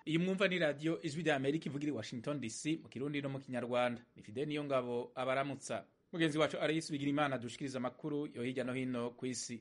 iyi mwumva ni radiyo ijwi rya amerika ivugira i washington dc mu kirundi no mu kinyarwanda ni fide niyo ngabo abaramutsa mugenzi wacu arayisubigira imana dushikiriza amakuru yo hirya no hino ku isi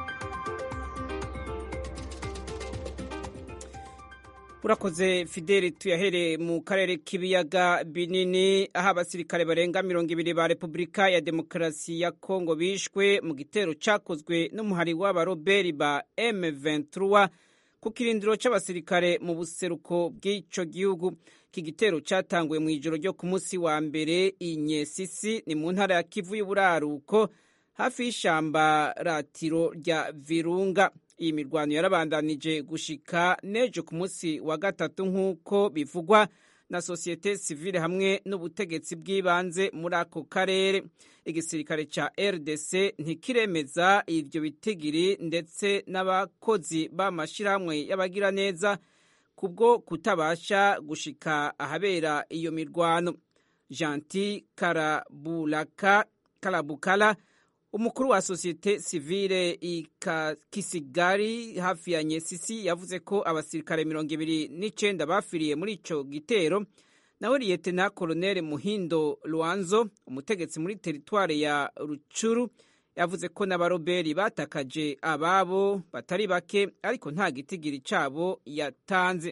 urakoze fideli tuyahereye mu karere k'ibiyaga binini aho abasirikare barenga mirongo ibiri ba repubulika ya demokarasi ya kongo bishwe mu gitero cyakozwe n'umuhari w'abaroberi ba M23 ku kirindiro cy'abasirikare mu buseruko bw'icyo gihugu iki gitero cyatanguwe mu ijoro ryo ku munsi wa mbere inyesisi ni mu ntara ya kivu y'uburaruko hafi y'ishyamba ratiro rya virunga iyi mirwano yarabandanije gushika n'ejo ku munsi wa gatatu nk'uko bivugwa na sosiyete sivile hamwe n'ubutegetsi bw'ibanze muri ako karere igisirikare cya rdc ntikiremeza ibyo bitigiri ndetse n'abakozi b'amashyirahamwe y'abagiraneza kubwo kutabasha gushika ahabera iyo mirwano janti karabulaka karabukala umukuru wa sosiyete sivile kisigari hafi ya nyesisi yavuze ko abasirikare mirongo ibiri n'icenda bafiriye muri ico gitero nawe liyetena koloneli muhindo lwanzo umutegetsi muri teritware ya rucuru yavuze ko n'abaroberi batakaje ababo batari bake ariko nta gitigiri cabo yatanze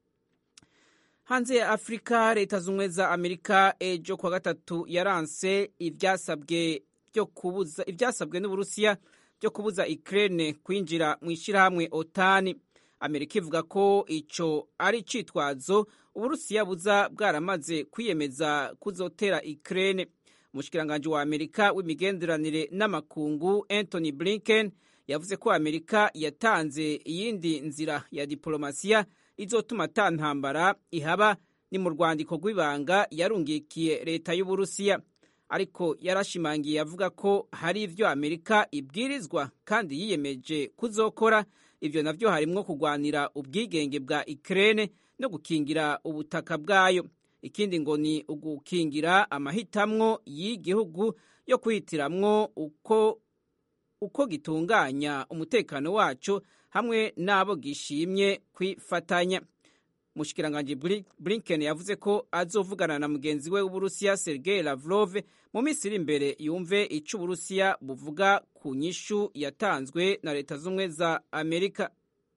hanze ya afurika leta z'ubumwe za amerika ejo kuwa gatatu yaranse ivyasabwe byo kubuza ibyasabwe n'uburusiya byo kubuza Ukraine kwinjira mu ishyirahamwe otani amerika ivuga ko ico ari icitwazo uburusiya buza bwaramaze kwiyemeza kuzotera Ukraine umushikiranganji wa amerika w'imigenderanire n'amakungu anthony blinken yavuze ko amerika yatanze iyindi nzira ya diplomasiya izotuma ata ntambara ihaba ni mu rwandiko rw'ibanga yarungikiye leta y'uburusiya ariko yarashimangiye avuga ko hari ibyo amerika ibwirizwa kandi yiyemeje kuzokora ibyo navyo harimwo kurwanira ubwigenge bwa Ukraine no gukingira ubutaka bwayo ikindi ngo ni ugukingira amahitamwo y'igihugu yo kwihitiramwo uko uko gitunganya umutekano waco hamwe n'abo gishimye kwifatanya Mushikiranganji Blinken yavuze ko azovugana na mugenzi we w'Uburusiya Sergei Lavrov mu minsi iri imbere yumve ico Uburusiya buvuga ku nyishu yatanzwe na Leta z'Ubumwe za Amerika.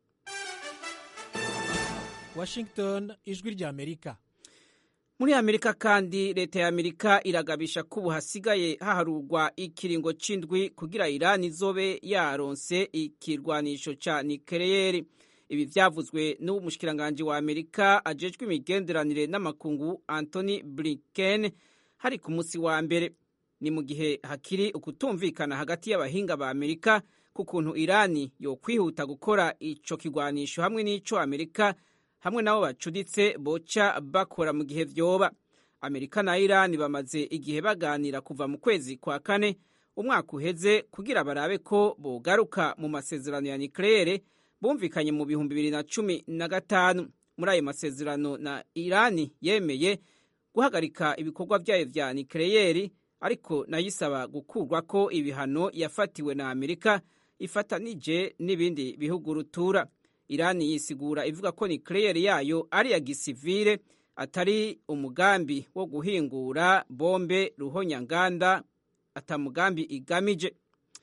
Washington, ijwi rya Amerika. Muri Amerika kandi leta ya Amerika iragabisha ko ubu hasigaye haharurwa ikiringo c'indwi kugira Iran izobe yaronse ikirwanisho ca nikeleyeri. ibi vyavuzwe n'umushikiranganji wa amerika ajejwe imigenderanire n'amakungu anthony blinken hari ku musi wa mbere ni mu gihe hakiri ukutumvikana hagati y'abahinga ba amerika ku kuntu irani yokwihuta gukora ico kigwanisho hamwe n'ico amerika hamwe nabo bacuditse boca bakora mu gihe vyoba amerika na irani bamaze igihe baganira kuva mu kwezi kwa kane umwaka uheze kugira barabe ko bogaruka mu masezerano ya nikleyere bumvikanye mu bihumbi bibiri na cumi na gatanu muri ayo masezerano na irani yemeye guhagarika ibikorwa byayo vya nikeleyeri ariko nayo isaba gukurwa ko ibihano yafatiwe na amerika ifatanije n'ibindi bihugu rutura irani yisigura ivuga ko nikeleyeri yayo ari ya gisivile atari umugambi wo guhingura bombe ruhonyanganda atamugambi igamije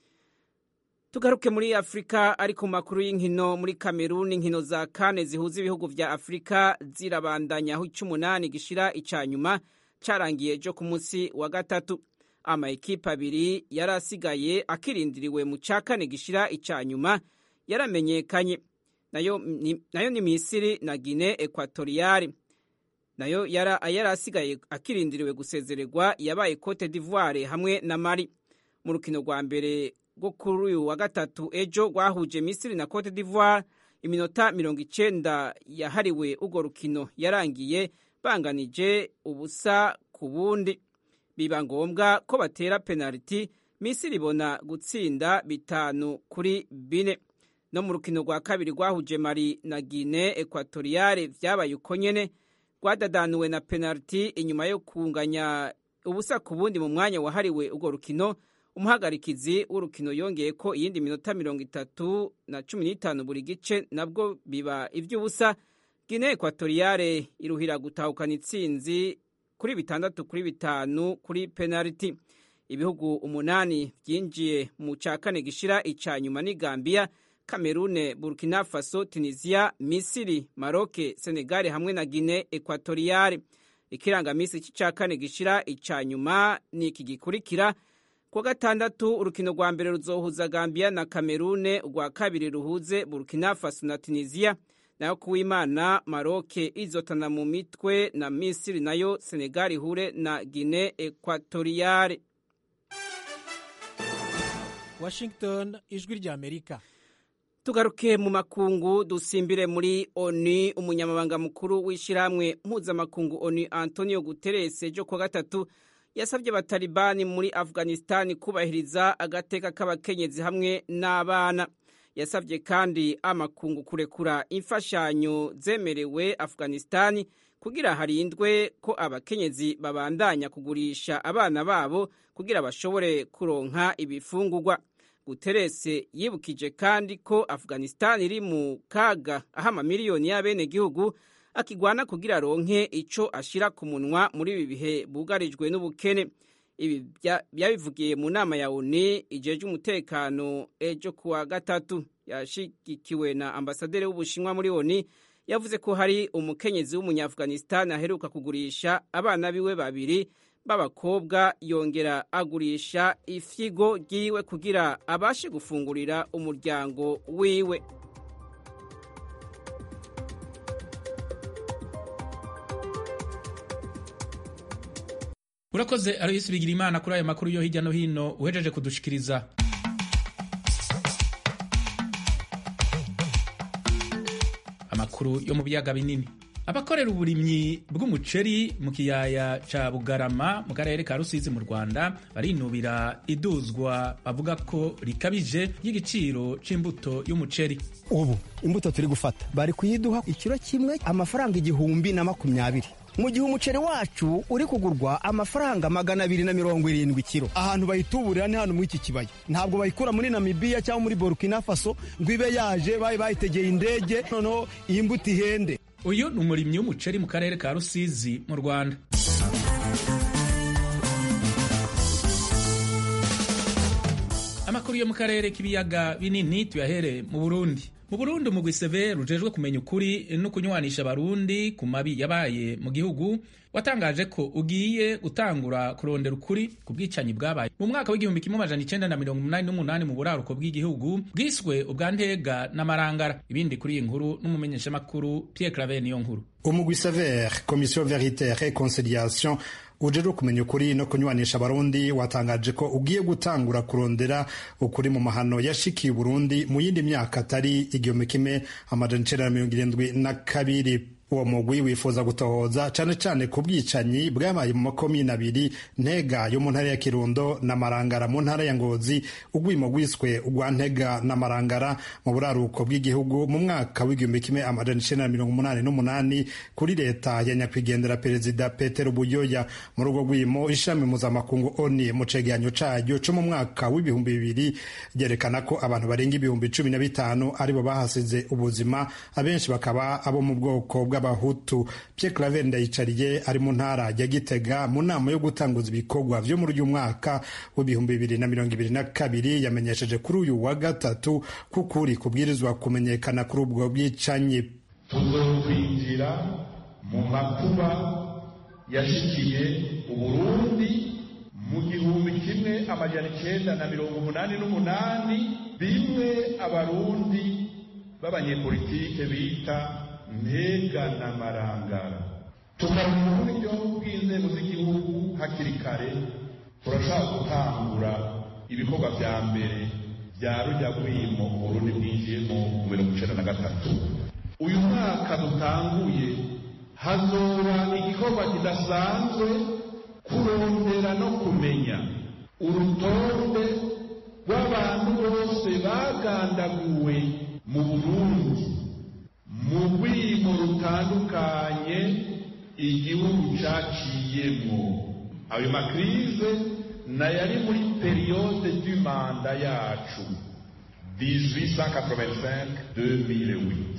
tugaruke muri afurika ariko mu makuru y'inkino muri kameruni inkino za kane zihuza ibihugu vya afurika zirabandanya aho icy'umunani gishira icya nyuma cyarangiye ejo ku munsi wa gatatu amaekipe abiri yari asigaye akirindiriwe mu cya kane gishira icya nyuma yaramenyekanye nayo ni, nayo ni misiri na gine ekwatoriyari nayo yari asigaye akirindiriwe gusezererwa yabaye cote d'ivoire hamwe na mari mu rukino rwa mbere rwo kuri uyu wa gatatu ejo rwahuje misiri na cote d'ivoire iminota mirongo icenda yahariwe urwo rukino yarangiye banganije ubusa ku bundi biba ngombwa ko batera penaliti misiri ibona gutsinda bitanu kuri bine no mu rukino rwa kabiri rwahuje mari na gine ekwatoriyare vyabaye uko nyene rwadadanuwe na penaliti inyuma yo kunganya ubusa ku bundi mu mwanya wahariwe urwo rukino umuhagarikizi w'urukino yongeye ko iyindi minota mirongo itatu na cumi n'itanu buri gice nabwo biba iby'ubusa Guinea Equatoriale iruhira gutahukana itsinzi kuri bitandatu kuri bitanu kuri penalty ibihugu umunani byinjiye mu cya kane gishira icya nyuma ni Gambia Cameroon Burkina Faso Tunisia Misiri Maroc Senegal hamwe na Guinea Equatoriale ikirangamisi cy'icya kane gishira icya nyuma ni iki gikurikira kuwa gatandatu urukino rwa mbere ruzohuza Gambia na Cameroon urwa kabiri ruhuze Burkina Faso na Tunisia nayo kuwimana Maroc izotana mu mitwe na Misiri nayo Senegal ihure na Guinea Equatoriale Washington ijwi rya Amerika tugaruke mu makungu dusimbire muri ONU umunyamabanga mukuru w'ishyirahamwe mpuzamakungu ONU Antonio Guterres ejo kuwa gatatu yasabye abatalibani muri Afghanistan kubahiriza agateka k'abakenyezi hamwe n'abana yasabye kandi amakungu kurekura imfashanyo zemerewe Afghanistan kugira harindwe ko abakenyezi babandanya kugurisha abana babo kugira bashobore kuronka ibifungurwa Guterres yibukije kandi ko Afghanistan iri mu kaga aho amamiliyoni y'abenegihugu akigwana kugira aronke ico ashira ku munwa muri ibi bihe bugarijwe n'ubukene ibi byabivugiye mu nama ya ONU ijeje umutekano ejo kuwa gatatu yashigikiwe na ambasaderi w'Ubushinwa muri ONU yavuze ko hari umukenyezi w'umunyafghanistan aheruka kugurisha abana biwe babiri b'abakobwa yongera agurisha ifyigo ryiwe kugira abashe gufungurira umuryango wiwe urakoze aroyisi bigira imana kuri ayo makuru yo hirya no hino uhejeje kudushikiriza amakuru yo mu biyaga binini abakorera uburimyi bw'umuceri mu kiyaya ca bugarama mu karere ka rusizi mu rwanda barinubira iduzwa bavuga ko rikabije y'igiciro c'imbuto y'umuceri ubu imbuto turi gufata bari kuyiduha ikiro kimwe amafaranga igihumbi na makumyabiri mu gihe umuceri wacu uri kugurwa amafaranga magana abiri na mirongo irindwi kiro ahantu bayituburira ni hano muri iki kibaya ntabwo bayikura muri namibiya cyangwa muri burkina faso ngo ibe yaje bayi bayitegeye indege noneho iyi mbuto ihende uyu ni umurimyi w'umuceri mu karere ka rusizi mu rwanda amakuru yo mu karere k'ibiyaga binini tuyahere mu burundi mu burundi umugwi seve rujejwe kumenya ukuri no kunywanisha abarundi ku mabi yabaye mu gihugu watangaje ko ugiye gutangura kurondera ukuri ku bwicanyi bwabaye mu mwaka w'igihumbi kimwe amajana icenda na mirongo umunani n'umunani mu buraruko bw'igihugu bwiswe ubwa ntega n'amarangara ibindi kuri iyi nkuru n'umumenyeshamakuru pierre claver niyo nkuru umugwi sever komisiyo veritaire et conciliation ujejwe kumenya ukuri no kunywanisha abarundi watangaje ko ugiye gutangura kurondera ukuri mu mahano yashikiye uburundi mu yindi myaka atari igihumbi kimwe amajana icenda na mirongo irindwi na kabiri uwo mugwi wifuza gutohoza cane cane ku bwicanyi bwabaye mu makomine abiri ntega yo mu ntara ya kirundo na marangara mu ntara ya ngozi ugwimo gwiswe ugwa ntega na marangara mu buraruko bw'igihugu mu mwaka w'igihumbi kimwe amajana icenda na mirongo umunani n'umunani kuri leta ya nyakwigendera perezida petero buyoya mu rugo rwimo ishami mpuzamakungu oni mu cegeranyo caryo co mu mwaka w'ibihumbi bibiri ryerekana ko abantu barenga ibihumbi cumi na bitanu aribo bahasize ubuzima abenshi bakaba abo mu bwoko bwa bw'abahutu Pierre Claver Ndayicariye ari mu ntara ya Gitega mu nama yo gutanguza ibikorwa vyo muri uyu mwaka w'ibihumbi bibiri na mirongo ibiri na kabiri yamenyesheje kuri uyu wa gatatu kukuri kubwirizwa kumenyekana kuri ubwo bwicanyi tuzokwinjira mu makuba yashikiye uburundi mu gihumbi kimwe amajana icenda na mirongo umunani n'umunani bimwe abarundi b'abanyepolitike bita ntega na marangara tukamenya uburyo bw'inzego z'igihugu hakiri kare turashaka gutangura ibikorwa vya mbere vya rujya rwimo uburundi bwinjiyemo mu mirongo icenda na gatatu uyu mwaka dutanguye hazoba igikorwa kidasanzwe kurondera no kumenya urutonde rw'abantu bose bagandaguwe mu burundi mu rwimo rutandukanye igihugu caciyemo ayo makrize nayari muri periyode du manda yacu 1885-2008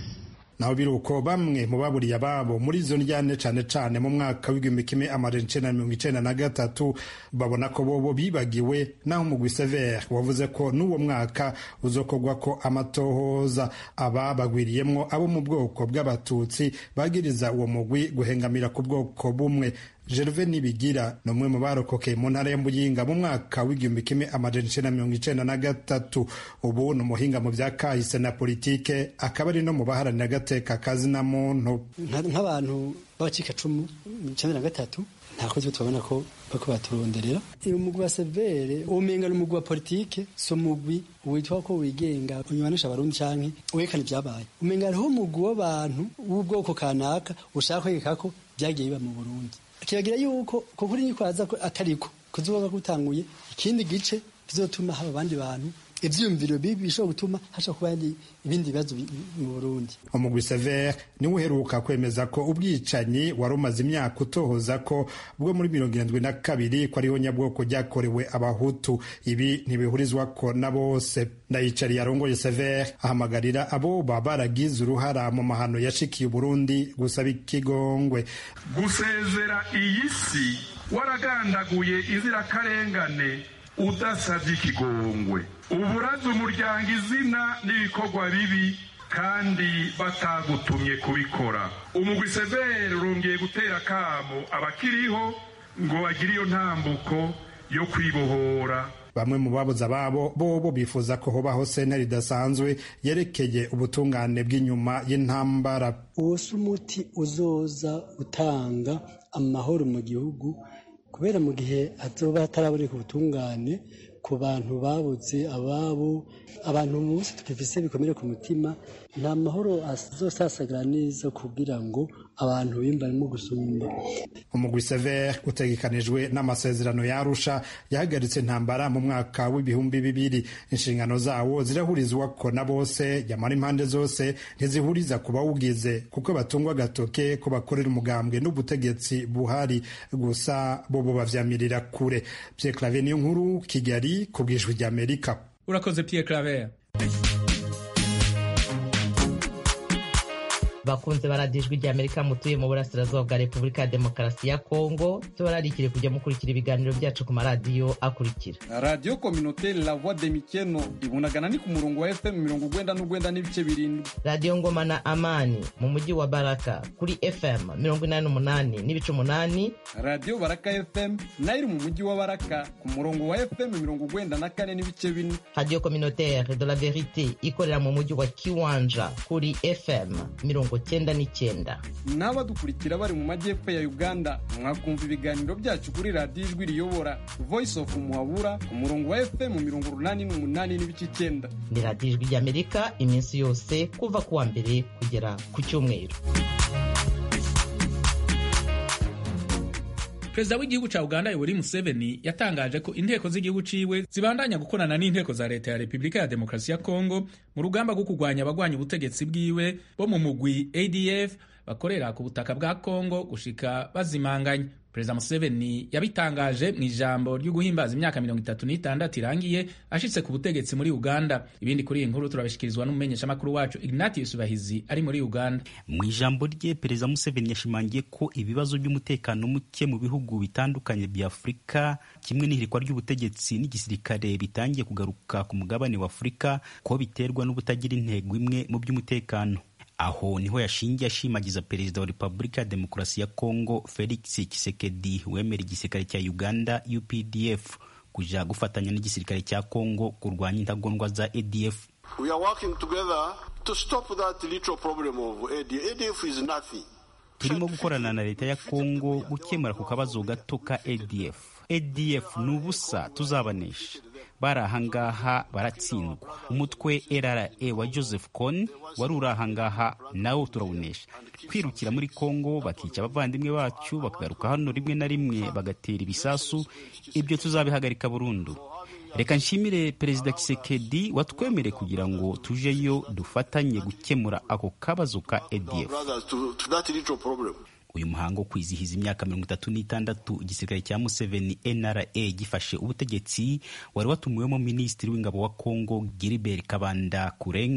naho biri uko bamwe mu baburiye ababo muri izo njyane cane cane mu mwaka w'igihumbi kimwe amajana icenda na mirongo icenda na gatatu babona ko bobo bibagiwe naho umugwi severe wavuze ko n'uwo mwaka uzokorwa ko amatohoza aba bagwiriyemwo abo mu bwoko bw'abatutsi bagiriza uwo mugwi guhengamira ku bwoko bumwe Gervais Nibigira ni umwe mu barokokeye mu ntara ya Muyinga mu mwaka w'igihumbi kimwe amajana icenda mirongo icenda na gatatu ubu ni umuhinga mu bya kahise na politike akaba ari no mu baharanira agateka kazina muntu nk'abantu b'abacikacumu icenda na gatatu nta kozi tubabona ko bako baturonderera uyu mugwi wa severe umenga ni umugwi wa politike si umugwi witwa ko wigenga unywanisha abarundi canke werekana ivyabaye umenga hariho umugwi w'abantu w'ubwoko kanaka ushaka kwegeka ko vyagiye biba mu burundi kiragira yuko ko kuri niko aza atariko kuzoba gutanguye ikindi gice kizotuma haba abandi bantu ivyiyumviro bibi bishobora gutuma hasha kuba ibindi bibazo mu Burundi umugwi Sever niwe uheruka kwemeza ko ubwicanyi wari umaze imyaka utohoza ko bwo muri mirongo irindwi na kabiri ko ariho nyabwoko ryakorewe abahutu ibi ntibihurizwa ko na bose ndayicariye arongoye Sever ahamagarira abo baba baragize uruhara mu mahano yashikiye Burundi gusaba ikigongwe gusezera iyi si waragandaguye inzirakarengane udasabye ikigongwe uburaza umuryango izina n'ibikorwa bibi kandi batagutumye kubikora umugwi severe urongeye gutera akamo abakiriho ngo bagire iyo ntambuko yo kwibohora bamwe mu babuze ababo bobo bifuza ko hobaho sentare idasanzwe yerekeye ubutungane bw'inyuma y'intambara uwo si umuti uzoza utanga amahoro mu gihugu kubera mu gihe hazoba hataraboneka ubutungane ku bantu babuze ababo abantu munsi twifise bikomere ku mutima nta mahoro azosasagara neza kugira ngo abantu bimbarimo gusumba umugwi sever utegekanijwe n'amasezerano yarusha yahagaritse intambara mu mwaka w'ibihumbi bibiri inshingano zawo zirahurizwa ko na bose yamara impande zose ntizihuriza ku bawugize kuko batungwa agatoke ko bakorera umugambwe n'ubutegetsi buhari gusa bobo bavyamirira kure Pierre Claver niyo nkuru Kigali ku bwijwi ry'Amerika urakoze Pierre Claver bakunze baradijwe rya amerika mutuye mu burasirazuba bwa repubulika ya demokarasi ya kongo tubararikire kujya mukurikira ibiganiro byacu ku maradiyo akurikira radiyo kominoteri la voix de mikeno ibunagana ni ku murongo wa fm mirongo ugwenda n'ugwenda n'ibice birindwi radiyo ngoma na amani mu mujyi wa baraka kuri fm mirongo inani n'umunani n'ibice umunani radiyo baraka fm nayo iri mu mujyi wa baraka ku murongo wa fm mirongo ugwenda na kane n'ibice bine radiyo kominoteri de la verite ikorera mu mujyi wa kiwanja kuri fm mirongo cyenda n'icyenda n'abadukurikira bari mu majyepfo ya uganda mwakumva ibiganiro byacu kuri radiyo ijwi riyobora voice of muhabura ku murongo wa fm mirongo urunani n'umunani n'ibice icyenda ni radiyo ijwi ry'amerika iminsi yose kuva ku wa mbere kugera ku cyumweru perezida w'igihugu cya uganda yoweri museveni yatangaje ko inteko z'igihugu ciwe zibandanya gukorana n'inteko za leta ya repubulika ya demokarasi ya kongo mu rugamba rwo kurwanya abagwanya ubutegetsi bwiwe bo mu mugwi adf bakorera ku butaka bwa kongo gushika bazimanganya perezida museveni yabitangaje mu ijambo ryo guhimbaza imyaka mirongo itatu n'itandatu irangiye ashitse ku butegetsi muri uganda ibindi kuri iyi nkuru turabishyikirizwa n'umumenyeshamakuru wacu ignatius bahizi ari muri uganda mu ijambo rye perezida museveni yashimangiye ko ibibazo by'umutekano muke mu bihugu bitandukanye bya afurika kimwe n'ihirikwa ry'ubutegetsi n'igisirikare bitangiye kugaruka ku mugabane wa afurika ko biterwa n'ubutagira intego imwe mu by'umutekano aho niho yashingiye ashimagiza perezida wa repubulika ya demokarasi ya kongo felix kisekedi wemera igisirikare cya uganda updf kuja gufatanya n'igisirikare cya kongo kurwanya intagondwa za adf We are working together to stop that little problem of ADF. ADF is nothing. turimo gukorana na leta ya kongo gukemura ku kabazo gato ka adf adf ni ubusa tuzabanesha bari ahangaha baratsindwa umutwe rra wa joseph con wari uri ahangaha nawo turawunesha kwirukira muri kongo bakica abavandimwe bacu bakagaruka hano rimwe na rimwe bagatera ibisasu ibyo tuzabihagarika burundu reka nshimire perezida kisekedi watwemereye kugira ngo tujeyo dufatanye gukemura ako kabazo ka adf Brothers, to, to that little problem. uyu muhango wo kwizihiza imyaka mirongo itatu n'itandatu igisirikare cya museveni nra gifashe ubutegetsi wari watumiwemo minisitiri w'ingabo wa kongo gilbert kabanda kurenga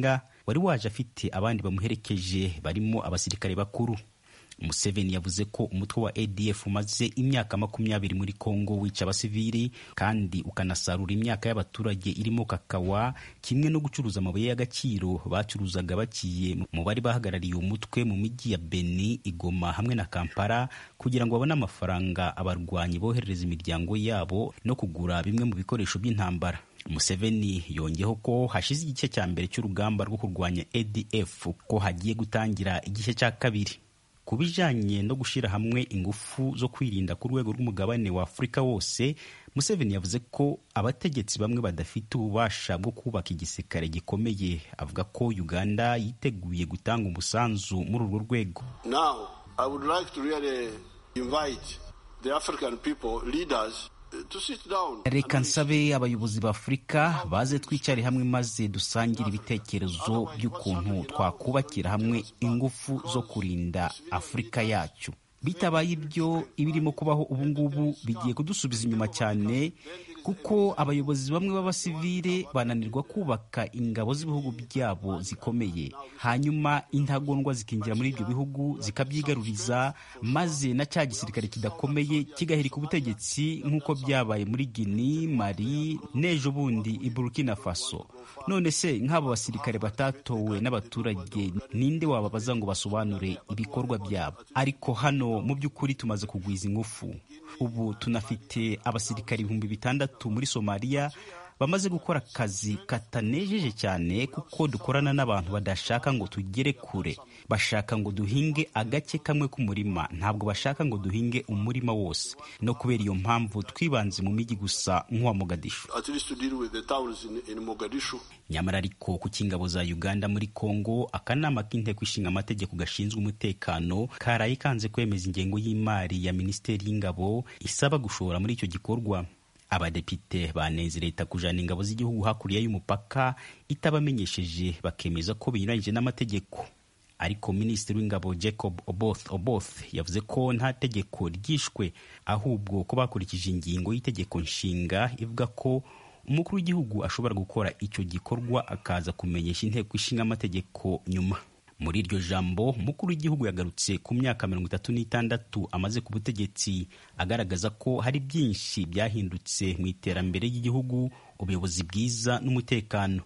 wari waje afite abandi bamuherekeje barimo abasirikare bakuru Museveni yavuze ko umutwe wa ADF umaze imyaka makumyabiri muri Kongo wica abasivili kandi ukanasarura imyaka y'abaturage irimo kakawa kimwe no gucuruza amabuye y'agaciro bacuruzaga bakiye mu bari bahagarariye umutwe mu mijyi ya Beni, Igoma hamwe na Kampala kugira ngo babone amafaranga abarwanyi boherereza imiryango yabo no kugura bimwe mu bikoresho by'intambara. Museveni yongeyeho ko hashize igice cya mbere cy'urugamba rwo kurwanya ADF ko hagiye gutangira igice cya kabiri ku bijanye no gushyira hamwe ingufu zo kwirinda ku rwego rw'umugabane wa afurika wose museveni yavuze ko abategetsi bamwe badafite ububasha bwo kubaka igisirikare gikomeye avuga ko uganda yiteguye gutanga umusanzu muri urwo rwego Now, I would like to really invite the African people, leaders, to sit down. reka nsabe abayobozi ba afurika baze twicare hamwe maze dusangire ibitekerezo by'ukuntu twakubakira hamwe ingufu zo kurinda afurika yacu bitabaye ibyo ibirimo kubaho ubu ngubu bigiye kudusubiza inyuma cyane kuko abayobozi bamwe b'abasivile bananirwa kubaka ingabo z'ibihugu byabo zikomeye hanyuma intagondwa zikinjira muri ibyo bihugu zikabyigaruriza maze na cya gisirikare kidakomeye kigahirika ubutegetsi nk'uko byabaye muri Guinea, Mali n'ejo bundi i Burkina Faso none se nk'abo basirikare batatowe n'abaturage ninde wababaza ngo basobanure ibikorwa byabo ariko hano mu by'ukuri tumaze kugwiza ingufu ubu tunafite abasirikare ibihumbi bitandatu muri somaliya bamaze gukora akazi katanejeje cyane kuko dukorana n'abantu badashaka ngo tugere kure bashaka ngo duhinge agace kamwe k'umurima ntabwo bashaka ngo duhinge umurima wose no kubera iyo mpamvu twibanze mu mijyi gusa nk'uwa mogadishu At least to deal with the towns in, in Mogadishu. nyamara ariko ku cy'ingabo za uganda muri congo akanama k'inteko ishinga amategeko gashinzwe umutekano karaye kanze kwemeza ingengo y'imari ya minisiteri y'ingabo isaba gushora muri icyo gikorwa abadepite banenze leta kujana ingabo z'igihugu hakurya y'umupaka itabamenyesheje bakemeza ko binyuranyije n'amategeko ariko minisitiri w'ingabo jacob oboth oboth yavuze ko nta tegeko ryishwe ahubwo ko bakurikije ingingo y'itegeko nshinga ivuga ko umukuru w'igihugu ashobora gukora icyo gikorwa akaza kumenyesha inteko ishinga amategeko nyuma muri iryo jambo umukuru w'igihugu yagarutse ku myaka mirongo itatu n'itandatu amaze ku butegetsi agaragaza ko hari byinshi byahindutse mu iterambere ry'igihugu ubuyobozi bwiza n'umutekano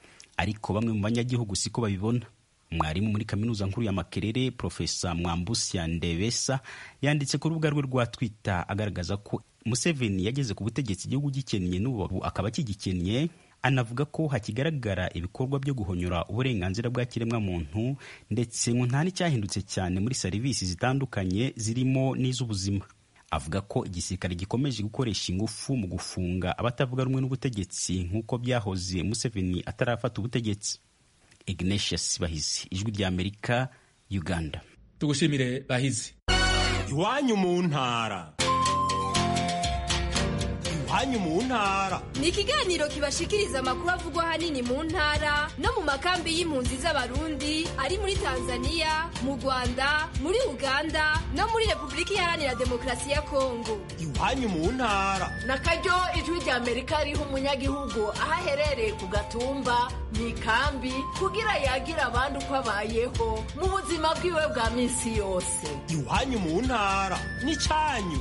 ariko bamwe mu banyagihugu siko babibona mwarimu muri kaminuza nkuru ya makerere profesa mwambusya ndebesa yanditse ku rubuga rwe rwa twitter agaragaza ko museveni yageze ku butegetsi igihugu gikennye n'ubu akaba akigikennye anavuga ko hakigaragara ibikorwa byo guhonyora uburenganzira bwa kiremwamuntu ndetse ngo nta n'icyahindutse cyane muri serivisi zitandukanye zirimo n'iz'ubuzima avuga ko igisirikare gikomeje gukoresha ingufu mu gufunga abatavuga rumwe n'ubutegetsi nk'uko byahoze museveni atarafata ubutegetsi ignatius bahizi ijwi ry'amerika uganda tugushimire bahizi iwanyu mu ntara iwanyu mu ntara ni ikiganiro kibashikiriza amakuru avugwa ahanini mu ntara no mu makambi y'impunzi z'abarundi ari muri tanzania mu rwanda muri uganda no muri repubulika iharanira demokarasi ya kongo iwanyu mu ntara na karyo ijwi rya amerika riha umunyagihugu aho aherereye ku gatumba mu ikambi kugira yagira abandi uko abayeho mu buzima bwiwe bwa minsi yose iwanyu mu ntara n'icyanyu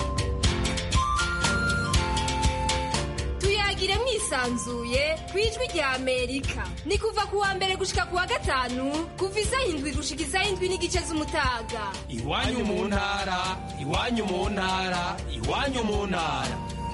tuyagire mwisanzuye ku ijwi rya amerika ni kuva ku wa mbere gushika ku wa gatanu kuva isaha indwi gushika isaha indwi n'igice z'umutaga iwanyu mu ntara iwanyu mu ntara iwanyu mu ntara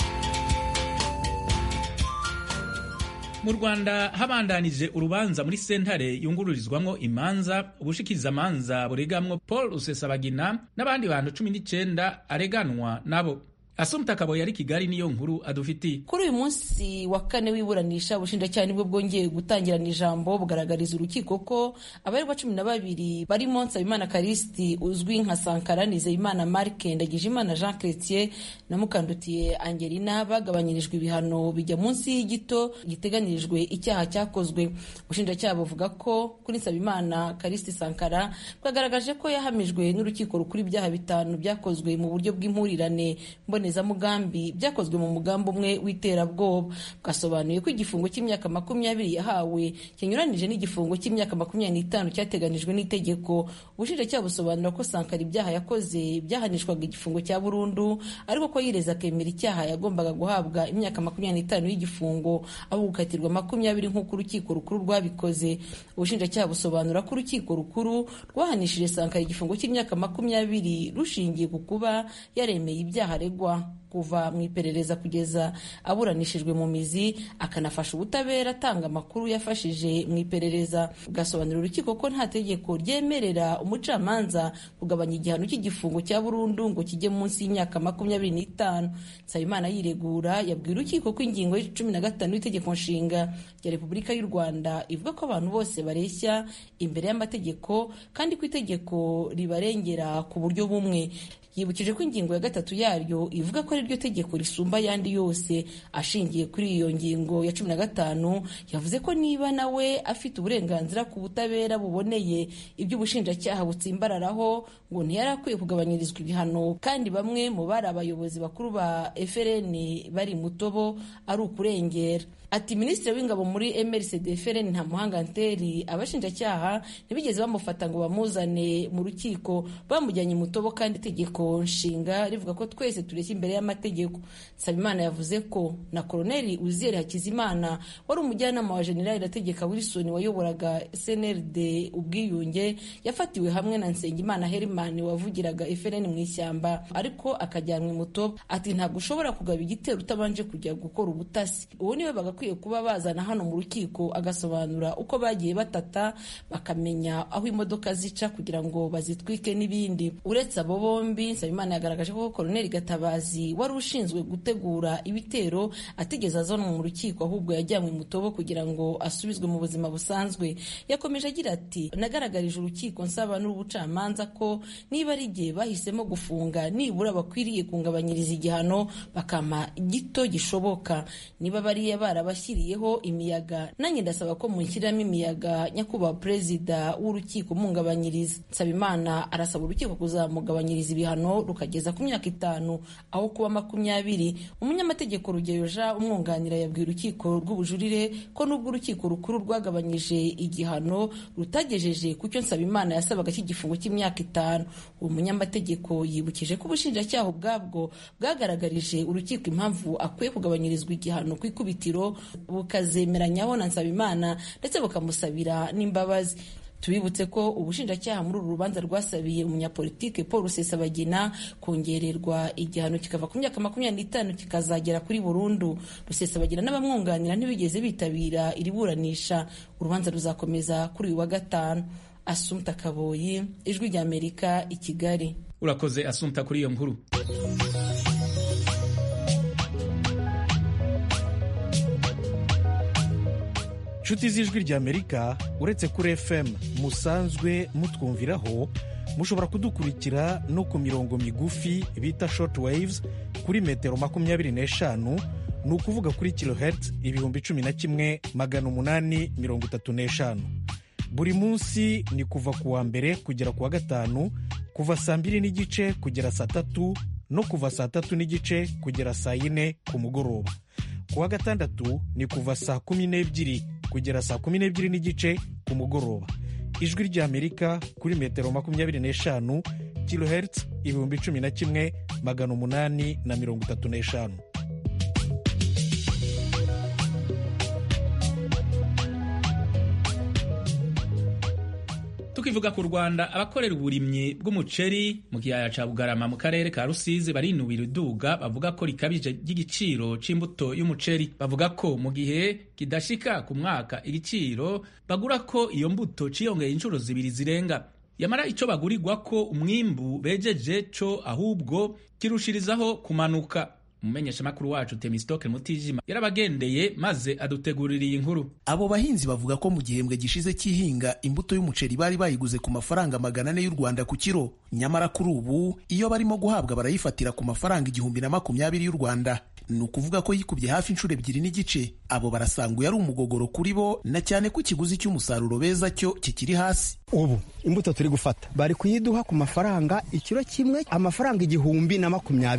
mu rwanda habandanije urubanza muri sentare yungururizwamo imanza ubushikirizamanza buregamwo paul rusesabagina n'abandi bantu cumi n'icyenda areganwa nabo asumta kabo yari kigali niyo nkuru adufitiye kuri uyu munsi wa kane w'iburanisha ubushinjacyaha nibwo bwongeye gutangirana ijambo bugaragariza urukiko ko abaregwa cumi na babiri barimo nsabimana karisiti uzwi nka sankara nizeyimana marike ndagijimana jean chrétien na mukandutiye angelina bagabanyirijwe ibihano bijya munsi y'igito giteganyirijwe icyaha cyakozwe ubushinjacyaha buvuga ko kuri nsabimana karisiti sankara bwagaragaje ko yahamijwe n'urukiko rukuru ibyaha bitanu byakozwe mu buryo bw'impurirane mbone mbonezamugambi byakozwe mu mugambi umwe w'iterabwoba bwasobanuye ko igifungo cy'imyaka makumyabiri yahawe kinyuranije n'igifungo cy'imyaka makumyabiri n'itanu cyateganijwe n'itegeko ubushinjacyaha busobanura ko sankara ibyaha yakoze byahanishwaga igifungo cya burundu ariko ko yireza akemera icyaha yagombaga guhabwa imyaka makumyabiri n'itanu y'igifungo aho gukatirwa makumyabiri nk'uko urukiko rukuru rwabikoze ubushinjacyaha busobanura ko urukiko rukuru rwahanishije sankara igifungo cy'imyaka makumyabiri rushingiye ku kuba yaremeye ibyaha aregwa kuva mu iperereza kugeza aburanishijwe mu mizi akanafasha ubutabera atanga amakuru yafashije mu iperereza bwasobanurira urukiko ko nta tegeko ryemerera umucamanza kugabanya igihano cy'igifungo cya burundu ngo kijye munsi y'imyaka makumyabiri n'itanu nsabimana yiregura yabwiye urukiko ko ingingo y'icumi na gatanu y'itegeko nshinga rya repubulika y'u rwanda ivuga ko abantu bose bareshya imbere y'amategeko kandi ko itegeko ribarengera ku buryo bumwe yibukije ko ingingo ya gatatu yaryo ivuga ko ari ryo tegeko risumba ayandi yose ashingiye kuri iyo ngingo ya cumi na gatanu yavuze ko niba nawe afite uburenganzira ku butabera buboneye ibyo ubushinjacyaha butsimbararaho ngo ntiyari akwiye kugabanyirizwa ibihano kandi bamwe mu bari abayobozi bakuru ba FRN bari mutobo ari ukurengera ati minisitiri w'ingabo muri mrcd FRN nta muhanga nteri abashinjacyaha ntibigeze bamufata ngo bamuzane mu rukiko bamujyanye mutobo kandi itegeko nshinga rivuga ko twese tureshya imbere y'amategeko nsabimana yavuze ko na koroneli uziyeri hakizimana wari umujyanama wa generali irategeka wilson wayoboraga snrd ubwiyunge yafatiwe hamwe na nsengimana herimani wavugiraga FRN mu ishyamba ariko akajyanwa mutobo ati ntabwo ushobora kugaba igitero utabanje kujya gukora ubutasi uwo niwe bagakwiye kuba bazana hano mu rukiko agasobanura uko bagiye batata bakamenya aho imodoka zica kugira ngo bazitwike n'ibindi uretse abo bombi nsabimana yagaragaje ko koroneli gatabazi wari ushinzwe gutegura ibitero atigeze azanwa mu rukiko ahubwo yajyanywe mutobo kugira ngo asubizwe mu buzima busanzwe yakomeje agira ati nagaragarije urukiko nsaba n'ubucamanza ko niba ari igihe bahisemo gufunga nibura bakwiriye kungabanyiriza igihano bakampa gito gishoboka niba bariya barabashyiriyeho imiyaga nanjye ndasaba ko munshyiramo imiyaga nyakubahwa perezida w'urukiko mungabanyiriza nsabimana arasaba urukiko kuzamugabanyiriza ibihano rukageza ku myaka itanu aho kuba makumyabiri umunyamategeko rugeyo jean umwunganira yabwiye urukiko rw'ubujurire ko nubwo urukiko rukuru rwagabanyije igihano rutagejeje ku cyo nsabimana yasabaga cy'igifungo cy'imyaka itanu uwo munyamategeko yibukije ko ubushinjacyaha ubwabwo bwagaragarije urukiko impamvu akwiye kugabanyirizwa igihano ku ikubitiro bukazemeranyaho na nsabimana ndetse bukamusabira n'imbabazi tubibutse ko ubushinjacyaha muri uru rubanza rwasabiye umunyapolitike paul rusesabagina kongererwa igihano kikava ku myaka makumyabiri n'itanu kikazagera kuri burundu rusesabagina n'abamwunganira ntibigeze bitabira iri buranisha urubanza ruzakomeza kuri uyu wa gatanu asumta kaboyi ijwi ry'amerika i kigali urakoze asumta kuri iyo nkuru inshuti z'ijwi ry'amerika uretse kuri fm musanzwe mutwumviraho mushobora kudukurikira no ku mirongo migufi bita short waves kuri metero makumyabiri n'eshanu ni ukuvuga kuri kilohertz ibihumbi cumi na kimwe magana umunani mirongo itatu n'eshanu buri munsi ni kuva ku wa mbere kugera ku wa gatanu kuva saa mbiri n'igice kugera saa tatu no kuva saa tatu n'igice kugera saa yine ku mugoroba ku wa gatandatu ni kuva saa kumi n'ebyiri kugera saa kumi n'ebyiri n'igice ku mugoroba ijwi ry'amerika kuri metero makumyabiri n'eshanu kilohertz ibihumbi cumi na kimwe magana umunani na mirongo itatu n'eshanu tukivuga ku rwanda abakorera uburimyi bw'umuceri mu kiyaya ca bugarama mu karere ka rusizi barinubira iduga bavuga ko rikabije ry'igiciro c'imbuto y'umuceri bavuga ko mu gihe kidashika ku mwaka igiciro bagura ko iyo mbuto ciyongeye inshuro zibiri zirenga yamara ico bagurirwa ko umwimbu bejeje co ahubwo kirushirizaho kumanuka umumenyeshamakuru wacu temistoke mutijima yarabagendeye maze adutegurira iyi nkuru abo bahinzi bavuga ko mu gihembwe gishize cy'ihinga imbuto y'umuceri bari bayiguze ku mafaranga magana ane y'u rwanda ku kiro nyamara kuri ubu iyo barimo guhabwa barayifatira ku mafaranga igihumbi na makumyabiri y'u rwanda ni ukuvuga ko yikubye hafi inshuro ebyiri n'igice abo barasanga uyu ari umugogoro kuri bo na cyane ko ikiguzi cy'umusaruro beza cyo kikiri hasi ubu imbuto turi gufata bari kuyiduha ku mafaranga ikiro kimwe amafaranga igihumbi na makumyabiri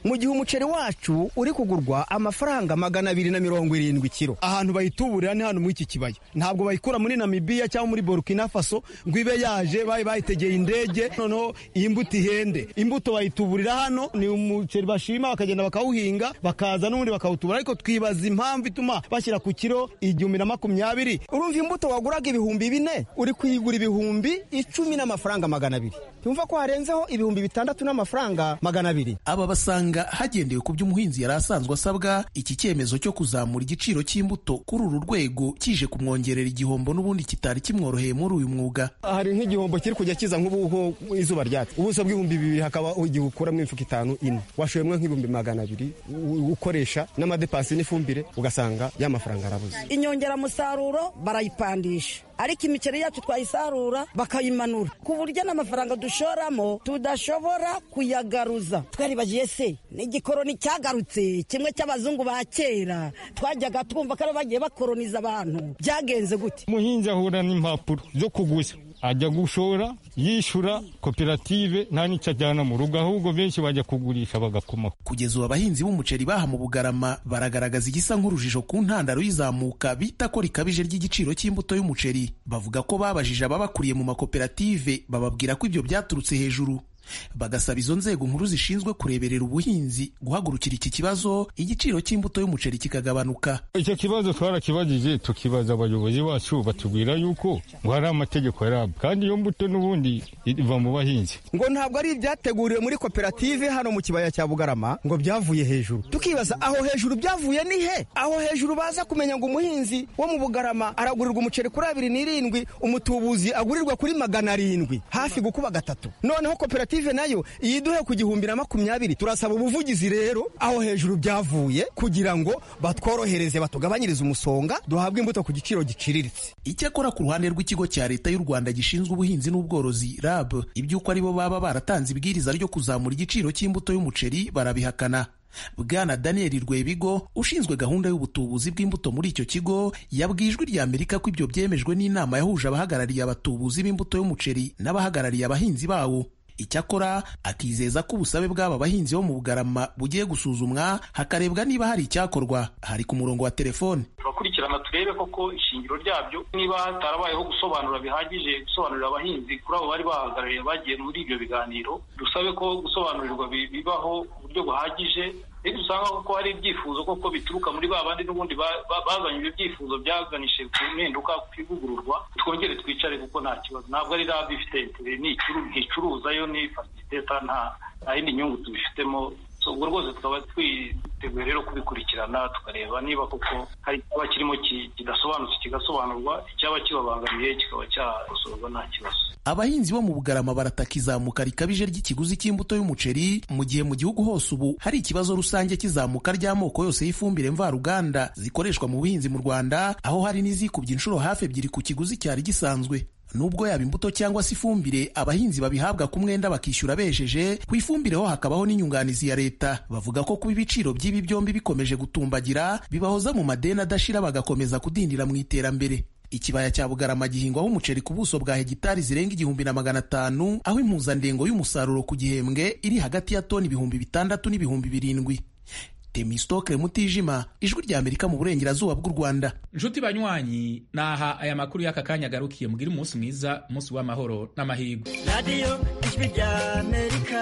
mu gihe umuceri wacu uri kugurwa amafaranga magana abiri na mirongo irindwi kiro ahantu bayituburira ni hano muri iki kibaya ntabwo bayikura muri namibiya cyangwa muri burkina faso ngo ibe yaje bayi bayitegeye indege noneho iyi mbuto ihende imbuto bayituburira hano ni umuceri bashima bakagenda bakawuhinga bakaza n'ubundi bakawutubura ariko twibaza impamvu ituma bashyira ku kiro igihumbi na makumyabiri urumva imbuto waguraga ibihumbi bine uri kuyigura ibihumbi icumi n'amafaranga magana abiri tumva ko harenzeho ibihumbi bitandatu n'amafaranga magana abiri aba basanga hagendewe ku byo umuhinzi yari asanzwe asabwa iki cyemezo cyo kuzamura igiciro cy'imbuto kuri uru rwego kije kumwongerera igihombo n'ubundi kitari kimworoheye muri uyu mwuga hari nk'igihombo kiri kujya kiza nk'ubu izuba ryatse ubuso bw'ibihumbi bibiri hakaba igihe ukuramo imifuka itanu ine washoyemo nk'ibihumbi magana abiri ukoresha n'amadepasi n'ifumbire ugasanga ya mafaranga arabuze inyongeramusaruro barayipandisha ariko imiceri yacu twayisarura bakayimanura ku buryo n'amafaranga dushoramo tudashobora kuyagaruza twaribagiye se n'igikoroni cyagarutse kimwe cy'abazungu ba kera twajyaga twumva ko ari bagiye bakoroniza abantu byagenze gute umuhinzi ahura n'impapuro zo kuguza ajya gushora yishyura koperative nta n'icyo ajyana mu rugo ahubwo benshi bajya kugurisha bagakomaho kugeza ubu abahinzi b'umuceri baha mu bugarama baragaragaza igisa nk'urujijo ku ntandaro y'izamuka bita ko rikabije ry'igiciro cy'imbuto y'umuceri bavuga ko babajije ababakuriye mu makoperative bababwira ko ibyo byaturutse hejuru bagasaba izo nzego nkuru zishinzwe kureberera ubuhinzi guhagurukira iki kibazo igiciro cy'imbuto y'umuceri kikagabanuka icyo kibazo twarakibajije tukibaza abayobozi bacu batubwira yuko ngo hari amategeko yarabwo kandi iyo mbuto n'ubundi iva mu bahinzi ngo ntabwo ari ibyateguriwe muri koperative hano mu kibaya cya bugarama ngo byavuye hejuru tukibaza aho hejuru byavuye ni he aho hejuru baza kumenya ngo umuhinzi wo mu bugarama aragurirwa umuceri kuri abiri n'irindwi umutubuzi agurirwa kuri magana arindwi hafi gukuba gatatu noneho koperative koperative nayo iyiduhe ku gihumbi na makumyabiri turasaba ubuvugizi rero aho hejuru byavuye kugira ngo batworohereze batugabanyirize umusonga duhabwe imbuto ku giciro giciriritse icyakora ku ruhande rw'ikigo cya leta y'u rwanda gishinzwe ubuhinzi n'ubworozi rab iby'uko aribo baba baratanze ibwiriza ryo kuzamura igiciro cy'imbuto y'umuceri barabihakana bwana daniel rwebigo ushinzwe gahunda y'ubutubuzi bw'imbuto muri icyo kigo yabwiye ijwi rya amerika ko ibyo byemejwe n'inama yahuje abahagarariye abatubuzi b'imbuto y'umuceri n'abahagarariye abahinzi bawo icyakora akizeza ko ubusabe bw'aba bahinzi bo mu bugarama bugiye gusuzumwa hakarebwa niba hari icyakorwa hari ku murongo wa telefone turakurikirana turebe koko ishingiro ryabyo niba hatarabayeho gusobanura bihagije gusobanurira abahinzi kuri abo bari bahagarariye bagiye muri ibyo biganiro dusabe ko gusobanurirwa bibaho uburyo buhagije iyo dusanga koko hari ibyifuzo koko bituruka muri ba bandi n'ubundi bazanye ibyo byifuzo byaganishe ku mpinduka ku ivugururwa twongere twicare kuko nta kibazo ntabwo ari rabi ifite nticuruza yo ni fasiteta nta yindi nyungu tubifitemo ubwo rwose tukaba twiteguye rero kubikurikirana tukareba niba koko hari icyaba kirimo kidasobanutse kigasobanurwa icyaba kibabangamiye kikaba cyakosorwa nta kibazo abahinzi bo mu bugarama barataka izamuka rikabije ry'ikiguzi cy'imbuto y'umuceri mu gihe mu gihugu hose ubu hari ikibazo rusange cy'izamuka ry'amoko yose y'ifumbire mvaruganda zikoreshwa mu buhinzi mu rwanda aho hari n'izikubye inshuro hafi ebyiri ku kiguzi cyari gisanzwe nubwo yaba imbuto cyangwa se ifumbire abahinzi babihabwa ku mwenda bakishyura bejeje ku ifumbire ho hakabaho n'inyunganizi ya leta bavuga ko kuba ibiciro by'ibi byombi bikomeje gutumbagira bibahoza mu madeni adashira bagakomeza kudindira mu iterambere ikibaya cya bugarama gihingwaho umuceri ku buso bwa hegitari zirenga igihumbi na magana atanu aho impuzandengo y'umusaruro ku gihembwe iri hagati ya toni ibihumbi bitandatu n'ibihumbi birindwi temistokle mutijima ijwi rya amerika mu burengerazuba bw'u rwanda nshuti banywanyi naha aya makuru y'aka kanya agarukiye mugire umunsi mwiza umunsi w'amahoro n'amahirwe radiyo ijwi rya amerika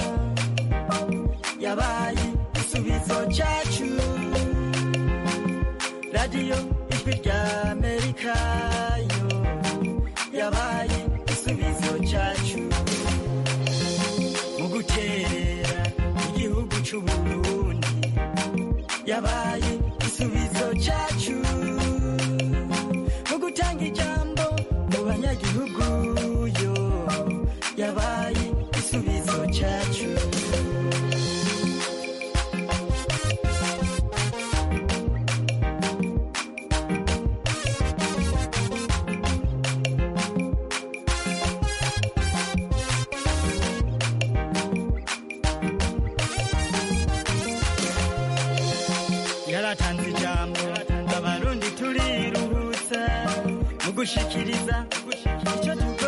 yabaye igisubizo cyacu radiyo ijwi rya amerika yo yabaye igisubizo cyacu mu guterera igihugu cy'uburundi yabaye igisubizo cyacu mu gutanga ijambo mu banyagihugu yo yabaye igisubizo cyacu yaratanze ijambo abarundi turiruhutsa mu gushikiriza icyo tuvuga